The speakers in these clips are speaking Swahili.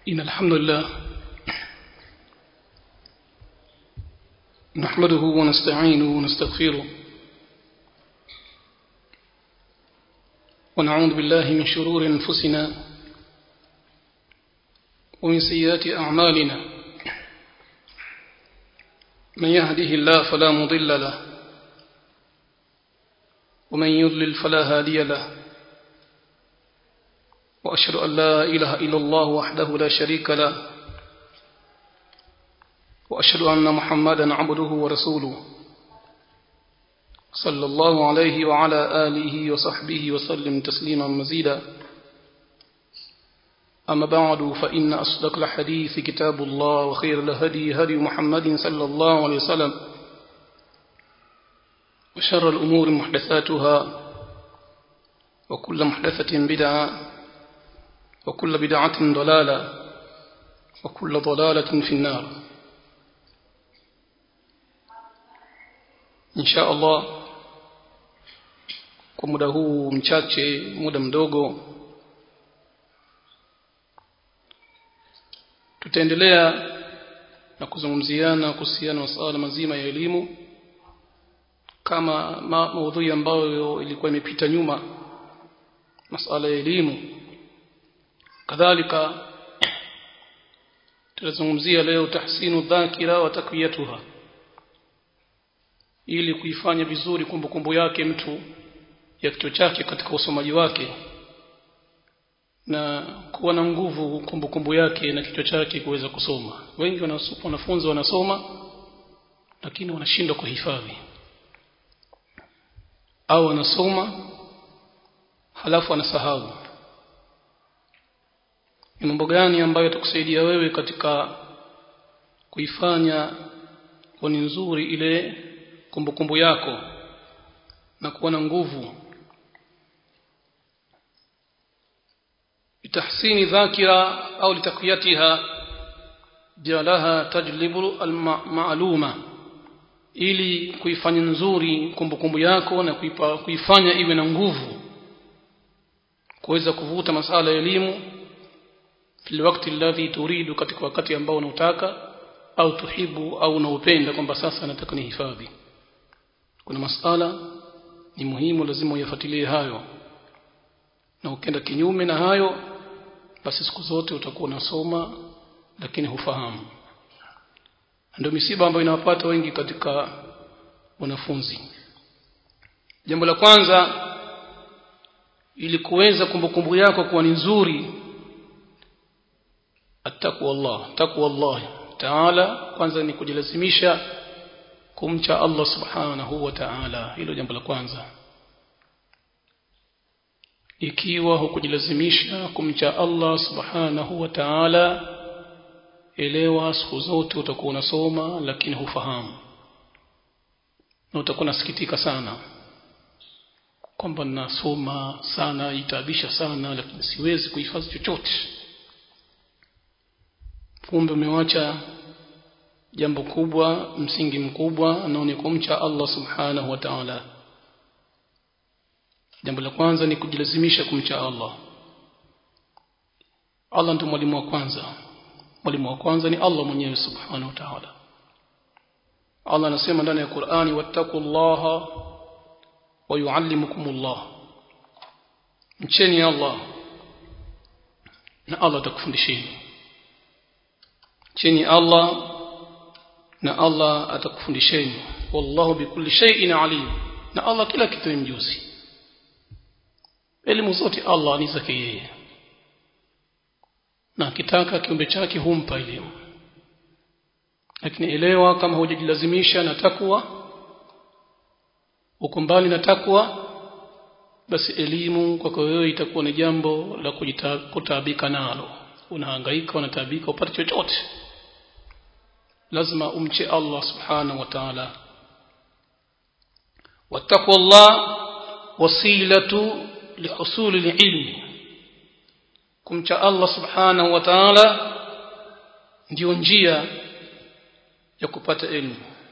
إن الحمد لله نحمده ونستعينه ونستغفره ونعوذ بالله من شرور أنفسنا ومن سيئات أعمالنا من يهده الله فلا مضل له ومن يضلل فلا هادي له وأشهد أن لا إله إلا الله وحده لا شريك له وأشهد أن محمدا عبده ورسوله صلى الله عليه وعلى آله وصحبه وسلم تسليما مزيدا أما بعد فإن أصدق الحديث كتاب الله وخير الهدي هدي محمد صلى الله عليه وسلم وشر الأمور محدثاتها وكل محدثة بدعة وكل بدعة ضلالة وكل ضلالة في النار إن شاء الله kwa muda huu mchache muda mdogo tutaendelea na kuzungumziana kuhusiana na masuala mazima ya elimu kama ma maudhui ambayo ilikuwa imepita nyuma masuala ya elimu kadhalika tutazungumzia leo tahsinu dhakira wa takwiyatuha ili kuifanya vizuri kumbukumbu yake mtu ya kichwa chake katika usomaji wake na kuwa na nguvu kumbukumbu yake na kichwa chake kuweza kusoma wengi wanafunzi wanasoma lakini wanashindwa kuhifadhi au wanasoma halafu wanasahau ni mambo gani ambayo yatakusaidia wewe katika kuifanya kuwa ni nzuri ile kumbukumbu yako na kuwa na nguvu bitahsini dhakira au litakwiyatiha jalaha tajlibu almaluma ili kuifanya nzuri kumbukumbu yako na kuipa, kuifanya iwe na nguvu kuweza kuvuta masala ya elimu fil wakati alladhi turidu katika wakati ambao unautaka au tuhibu au unaupenda kwamba sasa nataka nihifadhi kuna masala ni muhimu lazima uyafuatilie hayo na ukenda kinyume na hayo basi siku zote utakuwa unasoma lakini hufahamu ndio misiba ambayo inawapata wengi katika wanafunzi jambo la kwanza ili kuweza kumbukumbu yako kuwa ni nzuri attaqwa Allah taqwa Allah taala kwanza ni kujilazimisha kumcha Allah subhanahu wa ta'ala hilo jambo la kwanza ikiwa hukujilazimisha kumcha Allah subhanahu wa ta'ala elewa siku zote utakuwa unasoma lakini hufahamu na utakuwa nasikitika sana kwamba nasoma sana itaabisha sana lakini siwezi kuhifadhi chochote kumbe umewacha jambo kubwa msingi mkubwa nao ni kumcha Allah subhanahu wa ta'ala jambo la kwanza ni kujilazimisha kumcha Allah Allah ndiye mwalimu wa kwanza mwalimu wa kwanza ni Allah mwenyewe subhanahu wa ta'ala Allah anasema ndani ya Qur'ani wattaqullaha wa yuallimukumullah mcheni Allah na Allah atakufundisheni cheni Allah na Allah atakufundisheni wallahu bikulli shay'in alim na Allah kila kitu ni mjuzi elimu zote Allah ni zake yeye na akitaka kiumbe chake humpa elimu lakini elewa kama hujajilazimisha na takwa uko mbali na takwa basi elimu kwako wewe itakuwa ni jambo la kutaabika nalo unahangaika unataabika upate chochote lazima umche Allah subhanahu wa ta'ala wattaqwa Allah wasilatu lihusuli ilmi kumcha Allah subhanahu wa ta'ala ndio njia ya kupata elimu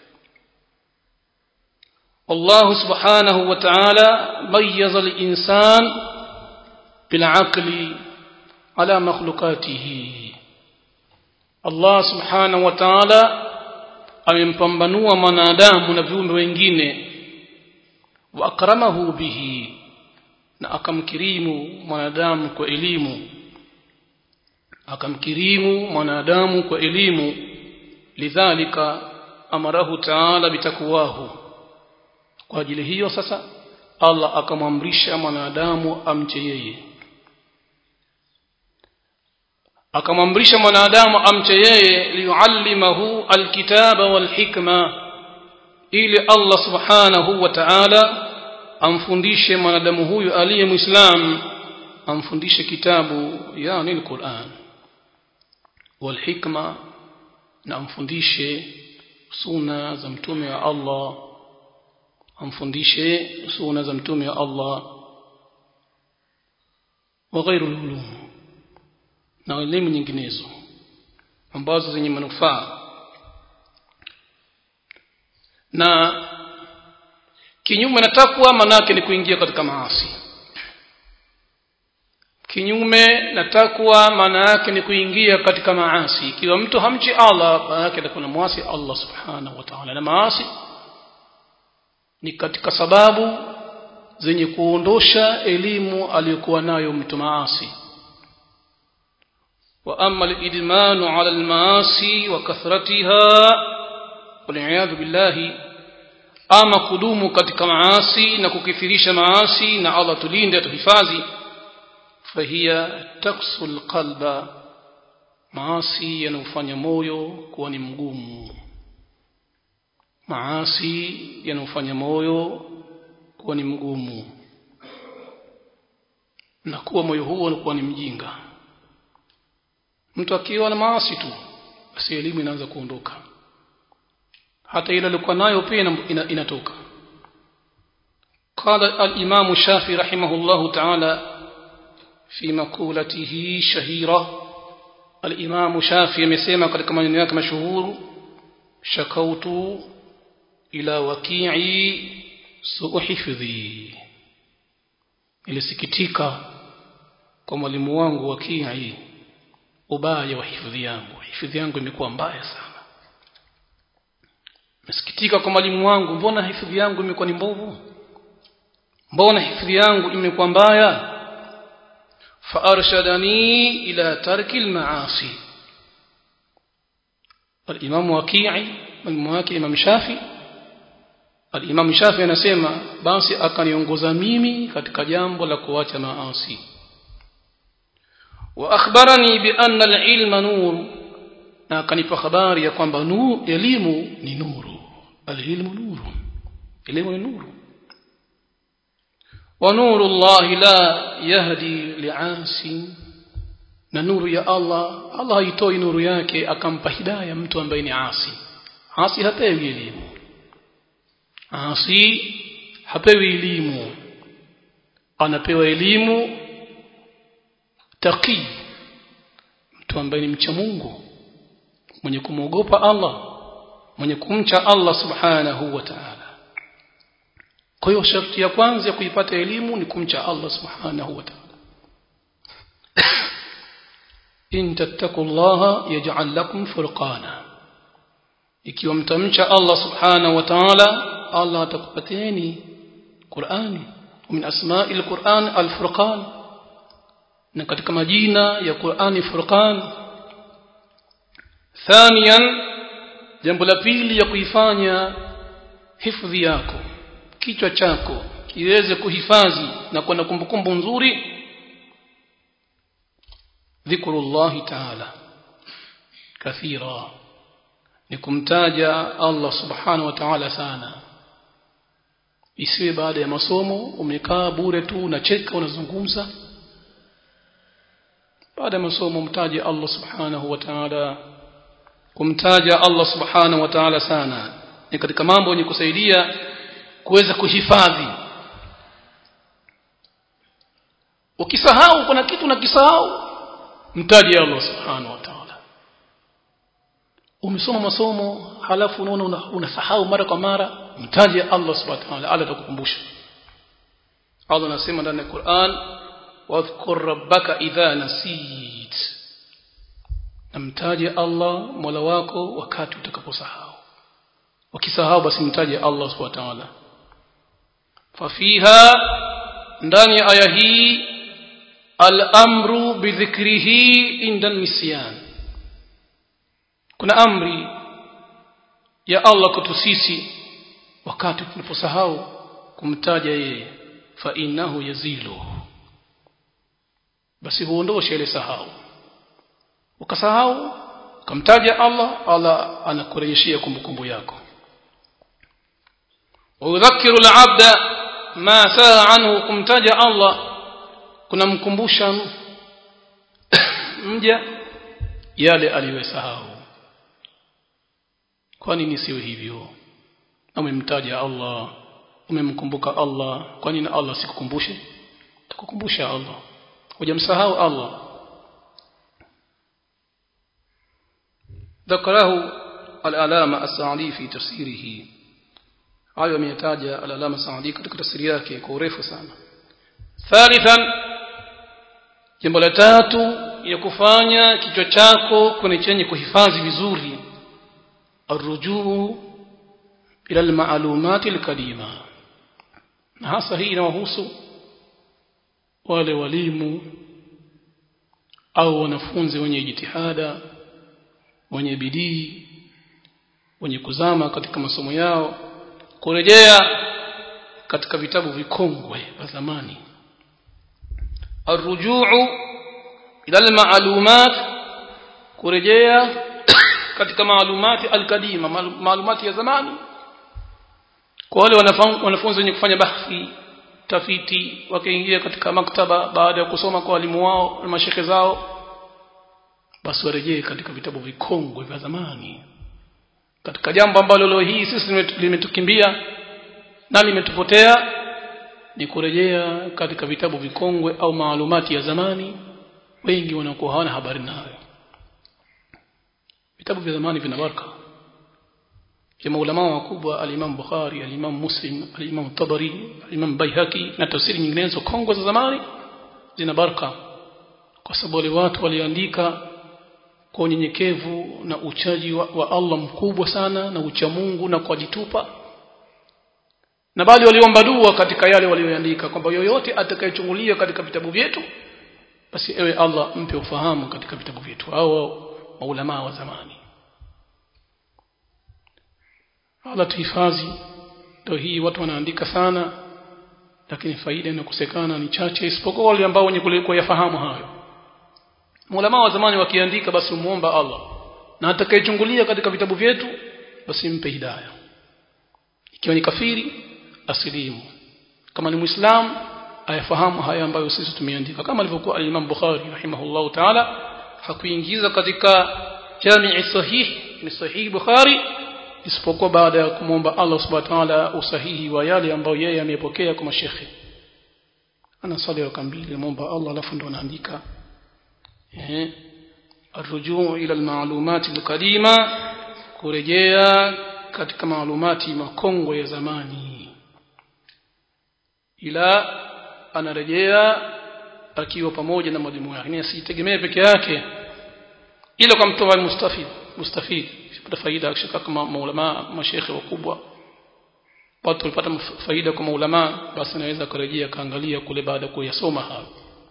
Allah subhanahu wa ta'ala mayyaza al-insan bil aqli ala makhluqatihi Allah subhanahu wa ta'ala amempambanua mwanadamu na viumbe wengine wa akramahu bihi na akamkirimu mwanadamu kwa elimu akamkirimu mwanadamu kwa elimu lidhalika amarahu ta'ala bitakwahu kwa ajili hiyo sasa Allah akamwamrisha mwanadamu amche yeye akamwamrisha mwanadamu amche yeye liyuallimahu alkitaba walhikma ili Allah subhanahu wa ta'ala amfundishe mwanadamu huyu aliye muislam amfundishe kitabu yani alquran walhikma na amfundishe suna za mtume wa Allah amfundishe suna za mtume wa Allah wa ghairu ulum na elimu nyinginezo ambazo zenye manufaa na kinyume na takwa manake ni kuingia katika maasi kinyume na takwa maana yake ni kuingia katika maasi ikiwa mtu hamchi Allah maana yake atakuwa mwasi Allah subhanahu wa ta'ala na maasi ni katika sababu zenye kuondosha elimu aliyokuwa nayo mtu maasi واما الادمان على المعاصي وكثرتها والعياذ بالله ama kudumu katika maasi na kukithirisha maasi na Allah tulinde tuhifadhi fahiya taksul qalba maasi yanufanya moyo kuwa ni mgumu maasi yanufanya moyo kuwa ni mgumu na kuwa moyo huo unakuwa ni mjinga mtu akiwa na maasi tu basi elimu inaanza kuondoka hata ile alikuwa nayo pia inatoka قال الإمام الشافعي رحمه الله تعالى في مقولته شهيرة الإمام الشافعي مسيما قد كما ينياك مشهور شكوت إلى وكيعي سوء حفظي ilisikitika kwa mwalimu wangu wakii ubaya wa hifadhi yangu hifadhi yangu imekuwa mbaya sana nasikitika kwa mwalimu wangu mbona hifadhi yangu imekuwa ni mbovu mbona hifadhi yangu imekuwa mbaya فارشدني الى ترك المعاصي الامام وكيعي المواكي امام شافعي الامام شافعي anasema basi akaniongoza mimi katika jambo la kuacha maasi واخبرني بان العلم نور na akanipa habari ya kwamba elimu ni nuru alilmu nuru elimu ni nuru wa nuru Allah la yahdi li'asi na nuru ya Allah Allah haitoi nuru yake akampa hidayah mtu ambaye ni asi asi hapewi elimu asi hapewi elimu anapewa elimu taqi mtu ambaye ni mcha Mungu mwenye kumwogopa Allah mwenye kumcha Allah subhanahu wa ta'ala kwa hiyo sharti ya kwanza ya kuipata elimu ni kumcha Allah subhanahu wa ta'ala in tattaqullaha yaj'al lakum furqana ikiwa mtamcha Allah subhanahu wa ta'ala Allah atakupateni Qur'ani min asma'il Qur'an al-furqan na katika majina ya Qur'ani furqan ثانيا jambo la pili ya kuifanya hifadhi yako kichwa chako kiweze kuhifadhi na kuwa na kumbukumbu nzuri dhikrullahi ta'ala kathira ni kumtaja Allah subhanahu wa ta'ala sana isiwe baada ya masomo umekaa bure tu unacheka unazungumza baada ya masomo mtaje Allah subhanahu wa ta'ala kumtaja Allah subhanahu wa ta'ala sana ni katika mambo yenye kusaidia kuweza kuhifadhi ukisahau kuna kitu nakisahau mtaje Allah subhanahu wa ta'ala umesoma masomo halafu unaona unasahau mara kwa mara mtaje Allah subhanahu wa ta'ala ala atakukumbusha Allah anasema ndani ya Qur'an wadhkur rabbaka idha nasit namtaje Allah Mola wako wakati utakaposahau ukisahau basi mtaje Allah subhanahu wa ta'ala fafiha ndani ya aya hii al-amru bidhikrihi inda nisyan kuna amri ya Allah kwetu sisi wakati tunaposahau kumtaja yeye fa innahu yazilu basi huondoshe ile sahau ukasahau ukamtaja Allah Allah anakurejeshia kumbukumbu yako ويذكر العبد ما ساه عنه kumtaja Allah kunamkumbusha mja yale aliyosahau kwa nini siwe hivyo umemtaja Allah umemkumbuka Allah kwa nini Allah sikukumbushe tukukumbusha Allah hujamsahau Allah ذكره العلامة السعدي في تفسيره hayo ameyataja al-alama Saadi katika tafsiri yake kwa urefu sana thalithan jambo la tatu ya kufanya kichwa chako kwenye chenye kuhifadhi vizuri arrujuu ila almaalumati alqadima na hasa hii inawahusu wale walimu au wanafunzi wenye jitihada wenye bidii wenye kuzama katika masomo yao kurejea katika vitabu vikongwe vya zamani arrujuu ila almaalumat kurejea katika maalumati alkadima maalumati ya zamani kwa wale wanafunzi wenye kufanya bahthi tafiti wakiingia katika maktaba baada ya kusoma kwa walimu wao na mashekhe zao basi warejee katika vitabu vikongwe vya zamani katika jambo ambalo leo hii sisi limetukimbia na limetupotea ni kurejea katika vitabu vikongwe au maalumati ya zamani wengi wanakuwa hawana habari nayo vitabu vya zamani vina baraka ya maulama wakubwa al-Imam Bukhari al-Imam Muslim al-Imam Tabari al-Imam Baihaqi na tafsiri nyinginezo kongwe za zamani zina baraka kwa sababu wale watu waliandika kwa unyenyekevu na uchaji wa, wa Allah mkubwa sana na ucha Mungu na kujitupa na bali waliomba dua katika yale walioandika kwamba yoyote atakayechungulia katika vitabu vyetu basi ewe Allah mpe ufahamu katika vitabu vyetu au maulama wa zamani Allah tuhifadhi ndio hii watu wanaandika sana lakini faida inakosekana ni chache isipokuwa wale ambao wenye kuliko yafahamu hayo Mulama wa zamani wakiandika basi umuomba Allah na atakayechungulia katika vitabu vyetu basi mpe hidayah ikiwa ni kafiri asilimu kama ni muislamu ayafahamu haya ambayo sisi tumeandika kama alivyokuwa al-Imam Bukhari rahimahullahu ta'ala hakuingiza katika jami'i sahih ni sahih Bukhari isipokuwa baada ya kumwomba Allah subhanahu wa ta'ala usahihi wa yale ambayo yeye amepokea kwa mashekhe ana swali raka mbili muomba Allah alafu ndo anaandika eh الرجوع الى المعلومات القديمه kurejea katika maalumati makongwe ya zamani ila anarejea akiwa pamoja na mwalimu wake ni asitegemee peke yake ila kwa mtoa mustafid mustafid kupata faida akishaka kama maulama mashekhe wakubwa watu walipata faida kwa maulama basi anaweza kurejea kaangalia kule baada ya kuyasoma hayo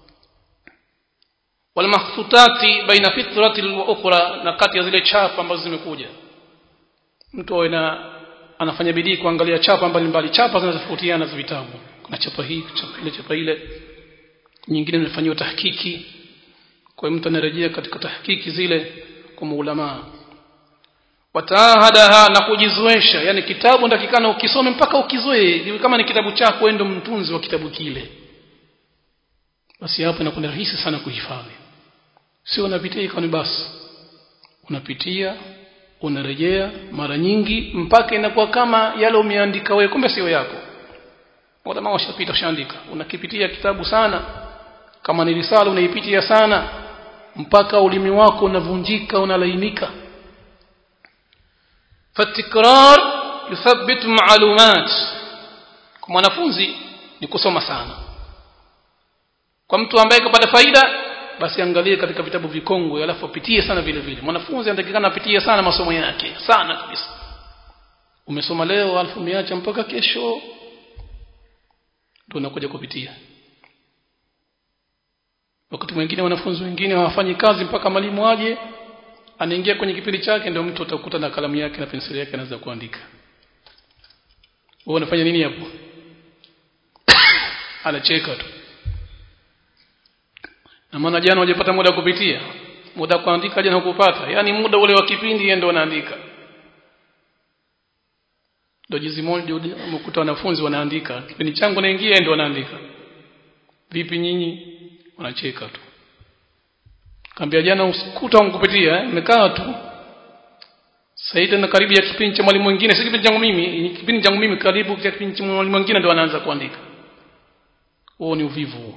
walmahsutati baina fitrati wa ukhra na kati ya zile chapa ambazo zimekuja mtu awe anafanya bidii kuangalia chapa mbalimbali chapa zinazotofautiana za vitabu kuna chapa hii chapa ile chapa ile nyingine imefanywa tahkiki kwa mtu anarejea katika tahkiki zile kwa maulama watahadaha na kujizoesha yani kitabu ndakikana ukisome mpaka ukizoee kama ni kitabu chako endo mtunzi wa kitabu kile basi hapo inakuwa rahisi sana kuhifadhi sio unapitia ikawa basi unapitia unarejea mara nyingi mpaka inakuwa kama yale umeandika wewe kumbe sio yako wala washapita ushaandika unakipitia kitabu sana kama ni risala unaipitia sana mpaka ulimi wako unavunjika unalainika fatikrar yuthabbit maalumat kwa mwanafunzi ni kusoma sana kwa mtu ambaye kapata faida basi angalie katika vitabu vikongwe alafu apitie sana vile vile mwanafunzi anatakikana apitie sana masomo yake sana kabisa umesoma leo alafu umeacha mpaka kesho ndio unakuja kupitia wakati mwingine wanafunzi wengine hawafanyi kazi mpaka mwalimu aje anaingia kwenye kipindi chake ndio mtu utakuta na kalamu yake na penseli yake anaanza kuandika wewe unafanya nini hapo anacheka tu na maana jana hujapata muda wa kupitia muda kuandika jana hukupata yani muda ule wa kipindi yeye ndo anaandika ndio jizi moja umekuta wanafunzi wanaandika kipindi changu naingia ndio wanaandika vipi nyinyi wanacheka tu kaambia jana usikuta mkupitia nimekaa tu sasa tena karibu ya kipindi cha mwalimu mwingine si kipindi changu mimi kipindi changu mimi karibu ya kipindi cha mwalimu mwingine ndio anaanza kuandika huo ni uvivu huo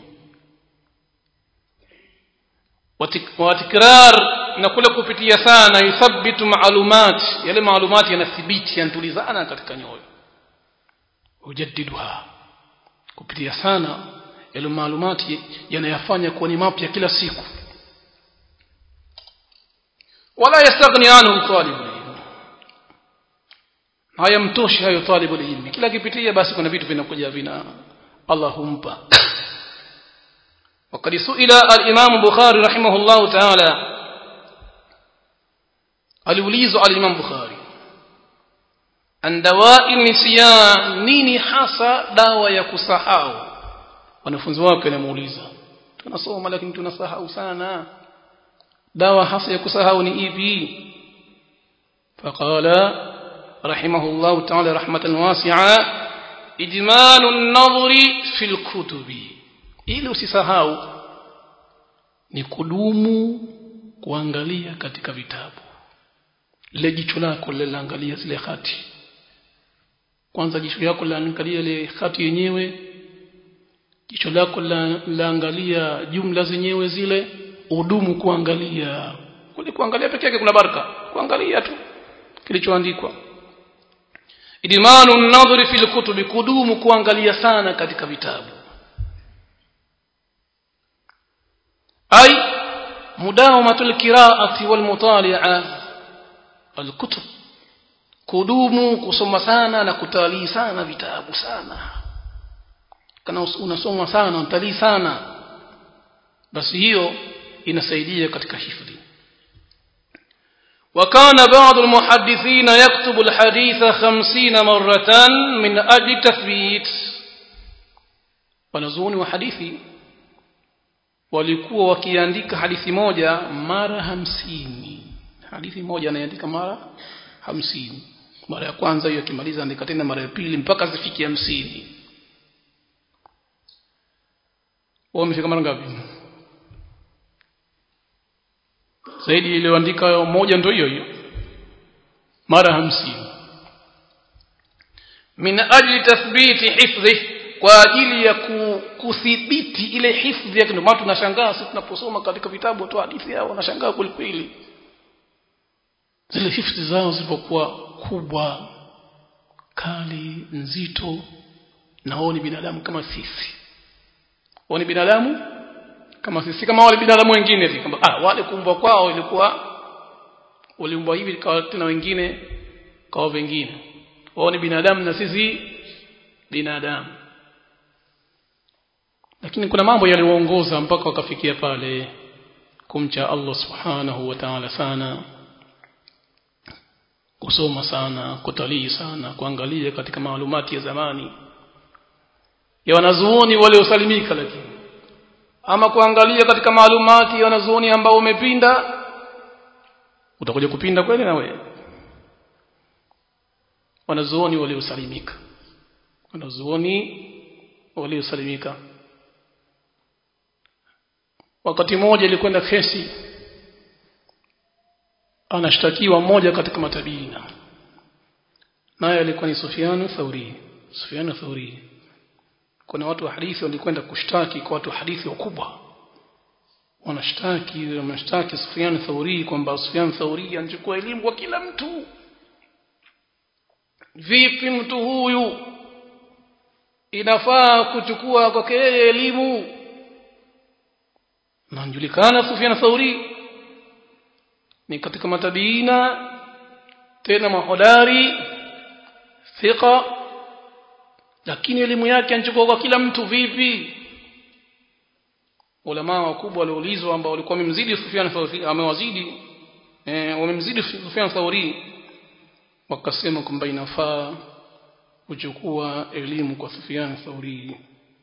watikrar na kule kupitia sana yuthabbitu maalumat yale maalumati yanathibiti yanatulizana katika nyoyo ujaddiduha kupitia sana yale maalumati yanayafanya kuwa ni mapya kila siku wala yastaghni anhu talibu hayamtoshi hayo talibu ilmi kila kipitia basi kuna vitu vinakuja vina Allah humpa وقد سئل الإمام البخاري رحمه الله تعالى aliulizwa al-Imam Bukhari an dawa'i nisyan nini hasa dawa ya kusahau wanafunzi wake wanamuuliza tunasoma lakini tunasahau sana dawa hasa ya kusahau ni ipi faqala rahimahullah ta'ala rahmatan wasi'a idmanu an-nadhri fil kutubi ili usisahau ni kudumu kuangalia katika vitabu lile jicho lako linaangalia zile hati kwanza jicho lako linaangalia ile hati yenyewe jicho lako linaangalia jumla zenyewe zile udumu kuangalia kule kuangalia peke yake kuna baraka kuangalia tu kilichoandikwa idmanu an-nadhri fil kutubi kudumu kuangalia sana katika vitabu ay mudawamatul qira'ati wal mutali'a alkutub kudumu kusoma sana na kutalii sana vitabu sana kana unasoma sana unatalii sana basi hiyo inasaidia katika hifadhi وكان بعض المحدثين يكتب الحديث خمسين مرة من أجل تثبيت wanazuoni wa hadithi walikuwa wakiandika hadithi moja mara hamsini hadithi moja anaandika mara hamsini mara ya kwanza hiyo akimaliza andika tena mara ya pili mpaka zifike hamsini wao wamefika mara ngapi zaidi iliyoandika moja ndio hiyo hiyo mara hamsini min ajli tathbiti hifdhi kwa ajili ya kuthibiti ile hifdhi yake ndio maana tunashangaa sisi tunaposoma katika vitabu tu hadithi yao wanashangaa kweli zile hifdhi zao zilipokuwa kubwa kali nzito na wao ni binadamu kama sisi wao ni binadamu kama sisi kama wale binadamu wengine hivi kwamba ah wale kuumbwa kwao ilikuwa waliumbwa hivi kwa tena wengine kwa wengine wao ni binadamu na sisi binadamu lakini kuna mambo yaliwaongoza mpaka wakafikia pale kumcha Allah subhanahu wa ta'ala sana kusoma sana kutalii sana kuangalia katika maalumati ya zamani ya wanazuoni waliosalimika lakini ama kuangalia katika maalumati ya wanazuoni ambao umepinda utakuja kupinda kweli na wewe wanazuoni waliosalimika wanazuoni waliosalimika wakati mmoja ilikwenda kesi anashtakiwa mmoja katika matabiina naye alikuwa ni Sufyan Thauri Sufyan Thauri kuna watu wa hadithi walikwenda kushtaki kwa watu wa hadithi wakubwa wanashtaki wanashtaki Sufyan Thauri kwamba Sufyan Thauri anachukua elimu kwa kila mtu vipi mtu huyu inafaa kuchukua kwake elimu na anajulikana Sufyan Thauri ni katika matabiina tena mahodari thika lakini elimu yake anachukua kwa kila mtu vipi ulama wakubwa walioulizwa ambao walikuwa wamemzidi Sufyan Thauri amewazidi eh wamemzidi Sufyan Thauri wakasema kwamba inafaa kuchukua elimu kwa Sufyan Thauri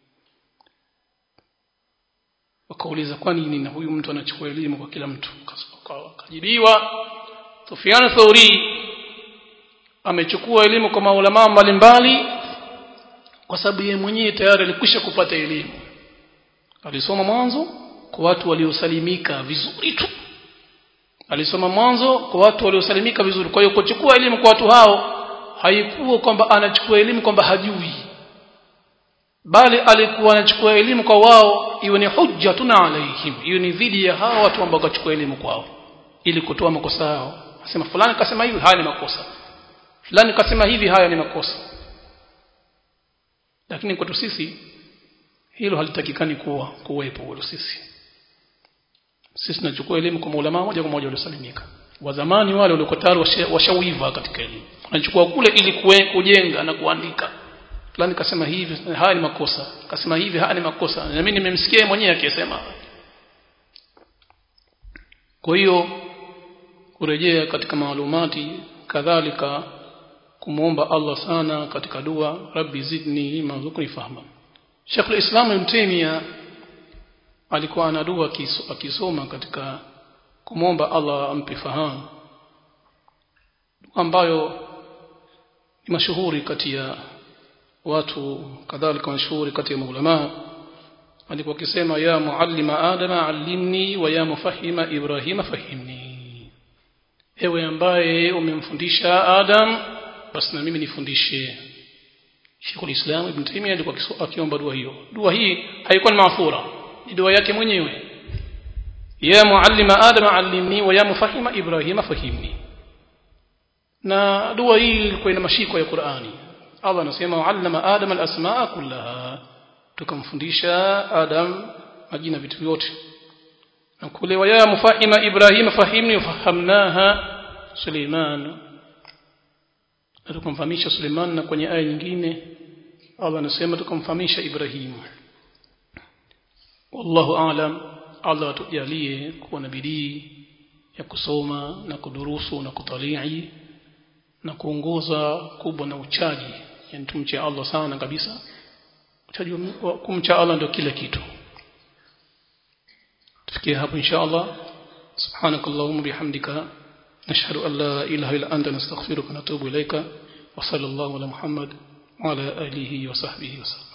wakauliza kwa nini na huyu mtu anachukua elimu kwa kila mtu akajibiwa Sufyan Thauri amechukua elimu kwa maulama mbalimbali kwa sababu yeye mwenyewe tayari alikwisha kupata elimu alisoma mwanzo kwa watu waliosalimika vizuri tu alisoma mwanzo kwa watu waliosalimika vizuri kwa hiyo kuchukua elimu kwa watu hao haikuwa kwamba anachukua elimu kwamba hajui bali alikuwa anachukua elimu kwa wao iwe ni hujjatun alaihim hiyo ni dhidi ya hao watu ambao wakachukua elimu kwao ili kutoa makosa yao asema fulani kasema hivi haya ni makosa fulani kasema hivi haya ni makosa lakini kwetu sisi hilo halitakikani kuwa kuwepo kwetu sisi sisi tunachukua elimu kwa maulama moja kwa moja waliosalimika wa zamani wale walikuwa tayari washawiva katika elimu wanachukua kule ili kujenga na kuandika fulani kasema hivi haya ni makosa kasema hivi haya ni makosa na mimi nimemsikia mwenyewe akisema kwa hiyo kurejea katika maalumati kadhalika kumuomba Allah sana katika dua rabbi zidni mazukni fahma Sheikh al-Islam Ibn Taymiyyah alikuwa ana dua akisoma katika kumwomba Allah ampe fahamu ambayo ni mashuhuri kati ya watu kadhalika mashuhuri kati ya maulama alikuwa akisema ya muallima adama allimni wa ya mufahima ibrahima fahimni ewe ambaye umemfundisha adam basi na mimi nifundishe Sheikhul Islam Ibn Taymiyyah alikuwa akiomba dua hiyo dua hii haikuwa ni maafura ni dua yake mwenyewe ya muallima adama allimni wa ya mufahima ibrahima fahimni na dua hii ilikuwa ina mashiko ya Qur'ani Allah anasema allama adam alasmaa kullaha tukamfundisha adam majina vitu vyote na kule wa ya mufahima ibrahima fahimni fahamnaha Suleiman tukamfahamisha Suleiman na kwenye aya nyingine Allah anasema tukamfahamisha Ibrahim wallahu aalam Allah atujalie kuwa na bidii ya kusoma na kudurusu na kutalii na kuongoza kubwa na uchaji yani tumche Allah sana kabisa uchaji kumcha Allah ndio kila kitu tufikie hapo insha Allah subhanakallahumma bihamdika نشهد أن لا إله إلا أنت نستغفرك ونتوب إليك وصلى الله على محمد وعلى آله وصحبه وسلم